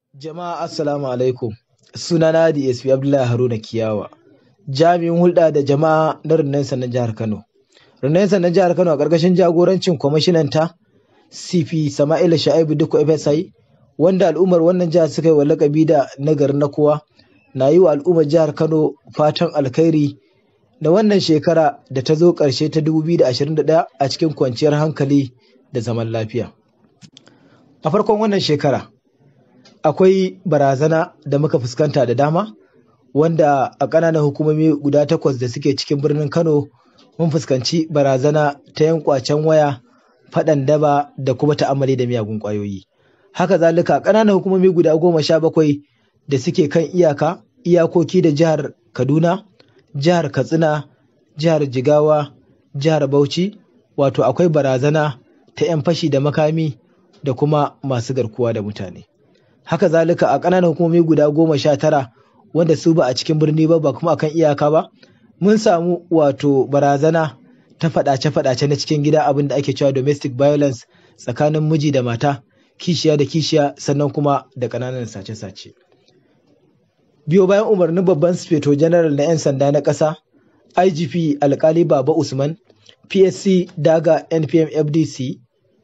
Jama'a assalamu alaikum sunana DSP Abdullahi Haruna Kiyawa jami'in hulɗa da jama'a na rundunar sandan jihar Kano. Rundunar sandan jihar Kano a ƙarƙashin jagorancin kwamishinan ta CP Sama'ila Sha'ibu Dukku FSI wanda al'ummar wannan jihar suka yi wa lakabi da nagari na kowa na yi wa al'ummar jihar Kano fatan alkhairi da wannan shekara da ta zo ƙarshe ta 2021 a cikin kwanciyar hankali da zaman lafiya. A farkon wannan shekara akwai barazana da muka fuskanta da dama wanda a ƙananan hukumomi guda takwas da suke cikin birnin Kano mun fuskanci barazana ta yan kwacen waya faɗan daba da kuma ta'amali da miyagun ƙwayoyi. Haka zalika ƙananan hukumomi guda goma sha bakwai da suke kan iyaka iyakoki da jihar Kaduna, jihar Katsina, jihar Jigawa, jihar Bauchi wato akwai barazana ta 'yan fashi da makami da kuma masu garkuwa da mutane. Haka zalika a ƙananan hukumomi guda goma sha tara wanda su ba a cikin birni ba ba kuma akan iyaka ba mun samu wato barazana ta faɗace-faɗace na cikin gida abin da ake cewa domestic violence tsakanin miji da mata kishiya da kishiya sannan kuma da ƙananan sace-sace. Biyo bayan umarnin babban sufeto general na 'yan sanda na ƙasa IGP alkali Baba Usman PSC daga NPM FDC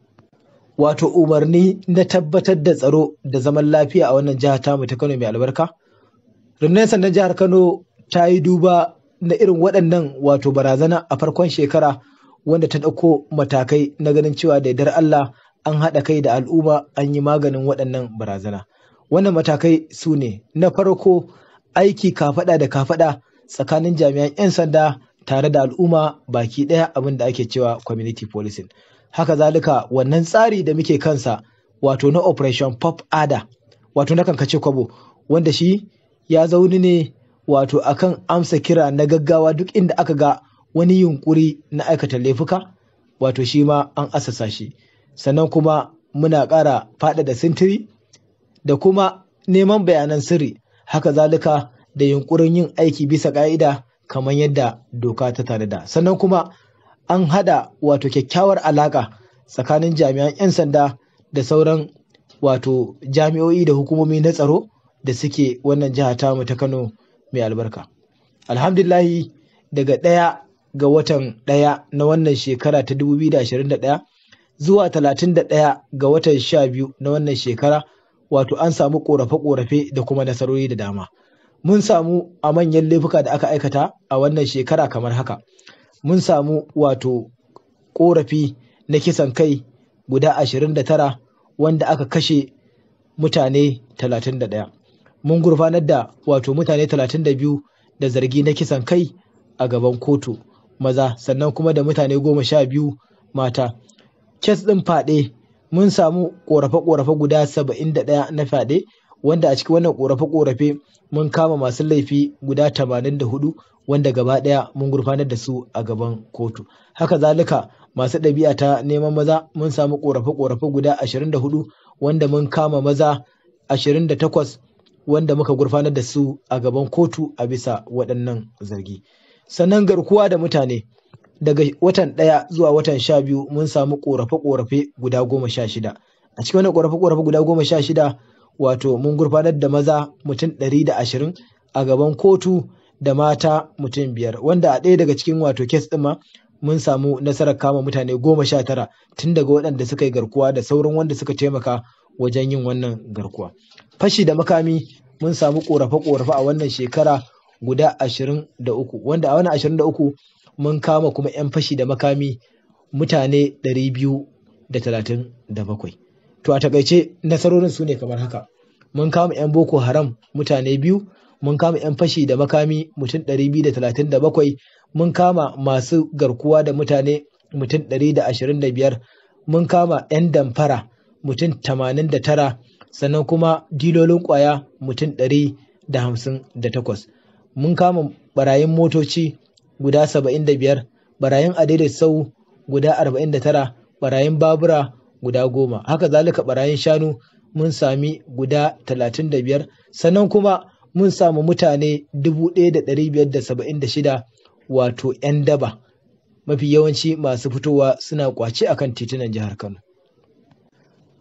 wato umarni na tabbatar da tsaro da zaman lafiya a wannan jihar tamu ta Kano mai albarka. Rundunar sandan jihar Kano ta yi duba na irin waɗannan wato barazana a farkon shekara wanda ta ɗauko matakai na ganin cewa da yardar Allah an haɗa kai da al'umma an yi maganin waɗannan barazana. Wannan matakai su ne na farko aiki kafaɗa da kafaɗa tsakanin jami'an 'yan sanda tare da al'umma baki ɗaya abin da ake cewa community policing. Haka zalika wannan tsari da muke kansa wato na operation pop ada wato na kankace kwabo wanda shi ya zauni ne wato akan amsa kira na gaggawa duk inda aka ga wani yunkuri na aikata laifuka wato shi ma an asasa shi sannan kuma muna ƙara faɗaɗa sintiri da kuma neman bayanan sirri haka zalika da yunkurin yin aiki bisa ƙa'ida kamar yadda doka ta tanada sannan kuma an hada wato kyakkyawar alaƙa tsakanin jami'an 'yan sanda da sauran wato jami'o'i da hukumomi na tsaro da suke wannan jiha tamu ta kano mai albarka alhamdulahi daga ɗaya ga watan ɗaya na wannan shekara ta 2021 zuwa 31 ga watan 12 na wannan shekara wato an samu ƙorafe-ƙorafe da kuma nasarori da dama mun samu a manyan laifuka da aka aikata a wannan shekara kamar haka mun samu wato ƙorafi na kisan kai guda 29 wanda aka kashe mutane 31 mun gurfanar da wato mutane 32 da zargi na kisan kai a gaban kotu maza sannan kuma da mutane goma sha biyu mata kes ɗin faɗe mun samu ƙorafe-ƙorafe guda 71 na fyaɗe wanda a cikin wannan ƙorafe-ƙorafe mun kama masu laifi guda 84 wanda gaba ɗaya mun gurfanar da su a gaban kotu haka zalika masu ɗabi'a ta neman maza mun samu ƙorafe-ƙorafe guda 24 wanda mun kama maza 28 wanda muka gurfanar da su a gaban kotu a bisa waɗannan zargi sannan garkuwa da mutane daga watan ɗaya zuwa watan sha biyu mun samu ƙorafe-ƙorafe guda goma sha shida a cikin wannan ƙorafe-ƙorafe guda goma sha shida wato mun gurfanar da maza mutum ɗari da ashirin a gaban kotu da mata mutum biyar wanda a ɗaya daga cikin wato kes ɗin ma mun samu nasarar kama mutane goma sha tara tun daga waɗanda suka yi garkuwa da sauran wanda suka taimaka wajen yin wannan garkuwa fashi da makami mun samu ƙorafe-ƙorafe a wannan shekara guda ashirin da uku wanda a wannan ashirin da uku mun kama kuma 'yan fashi da makami mutane ɗari biyu da talatin da bakwai to a takaice nasarorin su ne kamar haka mun kama 'yan boko haram mutane biyu mun kama 'yan fashi da makami mutum 237 mun kama masu garkuwa da mutane mutum 125 mun kama 'yan damfara mutum 89 sannan kuma dilolin kwaya mutum 158 mun kama barayin motoci guda 75 barayin adaidai sau guda 49 barayin babura guda goma haka zalika barayin shanu mun sami guda 35 sannan kuma mun samu mutane 1,576 wato 'yan daba mafi yawanci masu fitowa suna kwace akan titunan jihar Kano.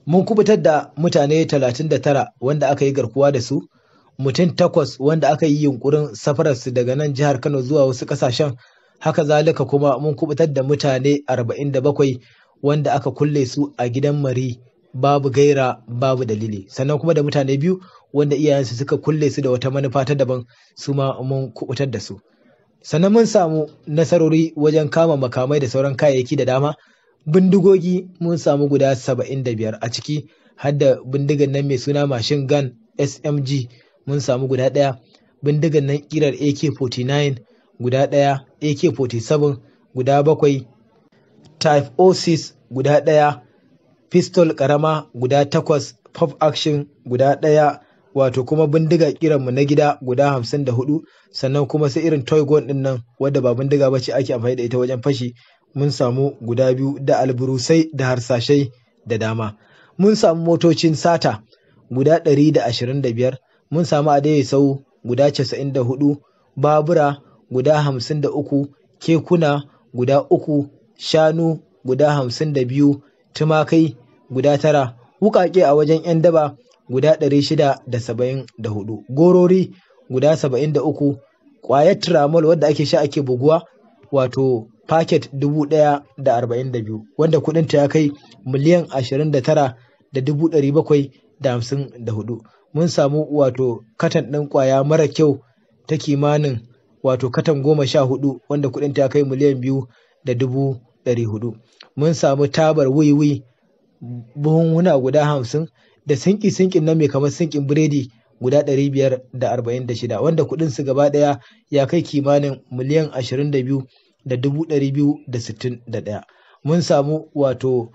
mun kubutar da mutane 39 wanda aka yi garkuwa da su mutum takwas wanda aka yi yunkurin safararsu daga nan jihar Kano zuwa wasu ƙasashen haka zalika kuma mun kubutar da mutane 47 wanda aka kulle su a gidan mari babu gaira babu dalili sannan kuma da mutane biyu wanda iyayensu suka kulle su da wata manufa ta daban su ma mun kubutar da su sannan mun samu nasarori wajen kama makamai da sauran kayayyaki da dama bindigogi mun samu guda 75 a ciki har da bindigan nan mai suna mashin gun smg mun samu guda ɗaya bindigan nan kirar ak-49 guda ɗaya ak-47 guda bakwai type 06 guda ɗaya pistol ƙarama guda takwas pop action guda ɗaya wato kuma bindiga kiranmu na gida guda hamsin da hudu sannan kuma sai irin toy gun ɗin nan wadda ba bindiga ba ce ake amfani da ita wajen fashi mun samu guda biyu da alburusai da harsashai da dama mun samu motocin sata guda ɗari da ashirin da biyar mun samu adai sau guda casa'in da hudu babura guda hamsin da uku kekuna guda uku shanu guda hamsin da biyu tumakai guda tara wukake a wajen 'yan daba guda ɗari shida da saba'in da hudu gorori guda saba'in da uku ƙwayar tramol wadda ake sha ake buguwa wato paket dubu ɗaya da arba'in da biyu wanda kuɗinta ya kai miliyan ashirin da tara da dubu ɗari bakwai da hamsin da hudu mun samu wato katan ɗin ƙwaya mara kyau ta kimanin wato katan goma sha hudu wanda kuɗinta ya kai miliyan biyu da dubu ɗari hudu mun samu tabar wiwi buhunhuna guda hamsin da sinki sinkin nan mai kamar sinkin biredi guda ɗari biyar da arba'in da shida wanda kuɗin su gaba ɗaya ya kai kimanin miliyan ashirin da biyu da dubu ɗari biyu da sittin da ɗaya mun samu wato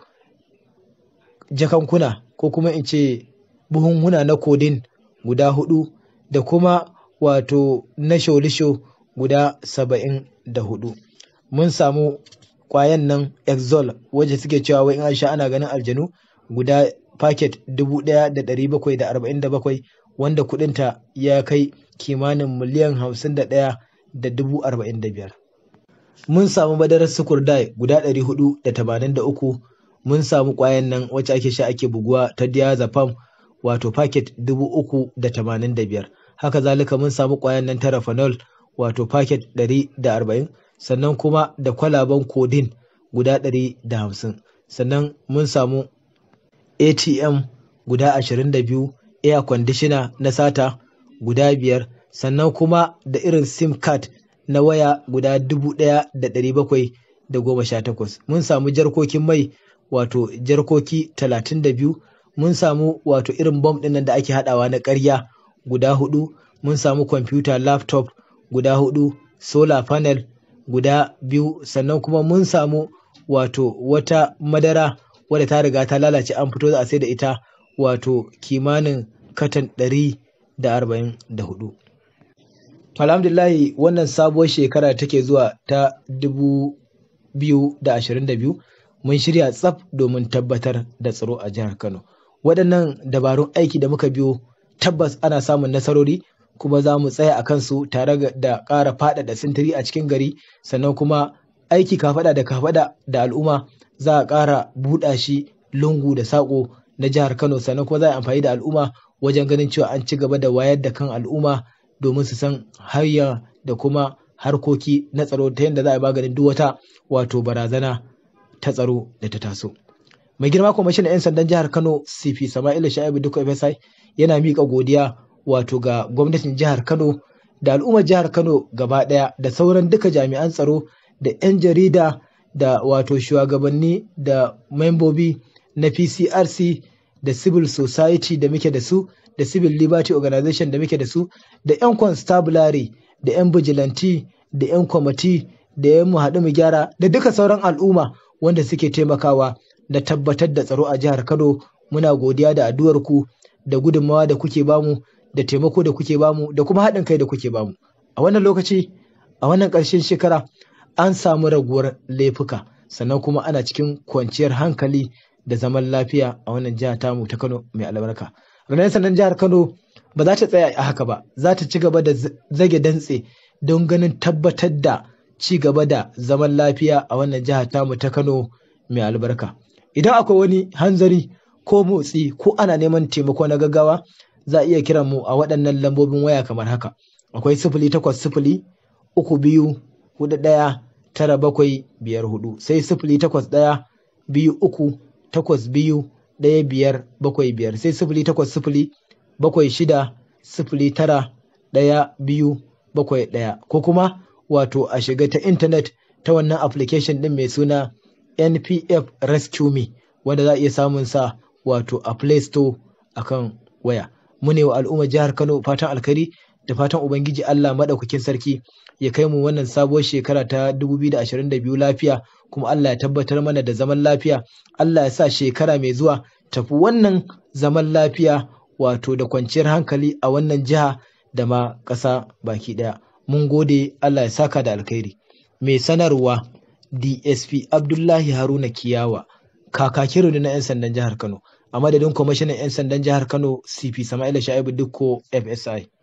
jakankuna ko kuma in ce buhunhuna na kodin guda hudu da kuma wato na sholisho guda saba'in da hudu mun samu kwayan nan exol wacce suke cewa wai in an sha ana ganin aljanu guda paket dubu ɗaya da ɗari bakwai da arba'in da bakwai wanda kuɗinta ya kai kimanin miliyan hamsin da ɗaya da dubu arba'in da biyar mun samu madarar sukurdai guda ɗari hudu da tamanin da uku mun samu kwayan nan wacce ake sha ake buguwa ta diazepam wato paket dubu uku da tamanin da biyar haka zalika mun samu kwayan nan ta rafanol wato paket ɗari da arba'in sannan kuma da kwalaban kodin guda ɗari da hamsin sannan mun samu atm guda ashirin da biyu air conditioner na sata guda biyar sannan kuma da irin sim card na waya guda dubu ɗaya da ɗari bakwai da goma sha takwas mun samu jarkokin mai wato jarkoki talatin da biyu mun samu wato irin bom ɗin nan da ake haɗawa na ƙarya guda hudu mun samu kwamfuta laptop guda hudu solar panel guda biyu sannan kuma mun samu wato wata madara wadda ta riga ta lalace an fito za a sai da ita wato kimanin katan ɗari da arba'in da hudu alhamdulillahi wannan sabuwar shekara take zuwa ta dubu biyu da ashirin da biyu mun shirya tsaf domin tabbatar da tsaro a jihar kano waɗannan dabarun aiki da muka biyo tabbas ana samun nasarori kuma za mu tsaya a kansu tare da ƙara faɗaɗa sintiri a cikin gari sannan kuma aiki kafaɗa da kafaɗa da al'umma za a ƙara buɗa shi lungu da saƙo na jihar kano sannan kuma za a amfani da al'umma wajen ganin cewa an ci gaba da wayar da kan al'umma domin su san hanya da kuma harkoki na tsaro ta yadda za a maganin duk wata wato barazana ta tsaro da ta taso. Mai girma kwamishinan 'yan sandan jihar Kano CP Sama'ila Sha'ibu Dukku FSI yana miƙa godiya wato ga gwamnatin jihar Kano da al'ummar jihar Kano gaba ɗaya da sauran duka jami'an tsaro da 'yan jarida da wato shugabanni da membobi na PCRC da civil society da muke da su da civil liberty organization da muke da su da 'yan constabulary da 'yan vigilante da 'yan kwamiti da 'yan mu haɗu mu gyara da duka sauran al'umma wanda suke taimakawa da tabbatar da tsaro a jihar Kano muna godiya da addu'ar ku da gudunmawa da kuke bamu da taimako da kuke bamu da kuma haɗin kai da kuke bamu a wannan lokaci a wannan ƙarshen shekara an samu raguwar laifuka sannan kuma ana cikin kwanciyar hankali da zaman lafiya a wannan jiha tamu ta Kano mai albarka ranar sannan jihar Kano ba za ta tsaya a haka ba za ta ci gaba da zage dantse don ganin tabbatar da ci gaba da zaman lafiya a wannan jiha tamu ta Kano mai albarka idan akwai wani hanzari ko motsi ko ana neman taimako na gaggawa za a iya kiran mu a waɗannan lambobin waya kamar haka akwai sifili takwas sifili uku biyu hudu ɗaya tara bakwai biyar hudu sai sifili takwas ɗaya biyu uku takwas biyu ɗaya biyar bakwai biyar sai sifili takwas sifili bakwai shida sifili tara ɗaya biyu bakwai ɗaya ko kuma wato a shiga ta intanet ta wannan application ɗin mai suna npf rescue me wanda za a iya samun sa wato a play store akan waya mu ne wa al'ummar jihar kano fatan alkari da fatan ubangiji allah maɗaukakin sarki ya kai mu wannan sabuwar shekara ta 2022 lafiya kuma allah ya tabbatar mana da zaman lafiya allah ya sa shekara mai zuwa tafi wannan zaman lafiya wato da kwanciyar hankali a wannan jiha da ma ƙasa baki ɗaya mun gode allah ya saka da alkhairi mai sanarwa dsp abdullahi haruna kiyawa kakakin rundunar 'yan sandan jihar kano a madadin kwamishinan 'yan sandan jihar kano cp sama'ila sha'ibu dukko fsi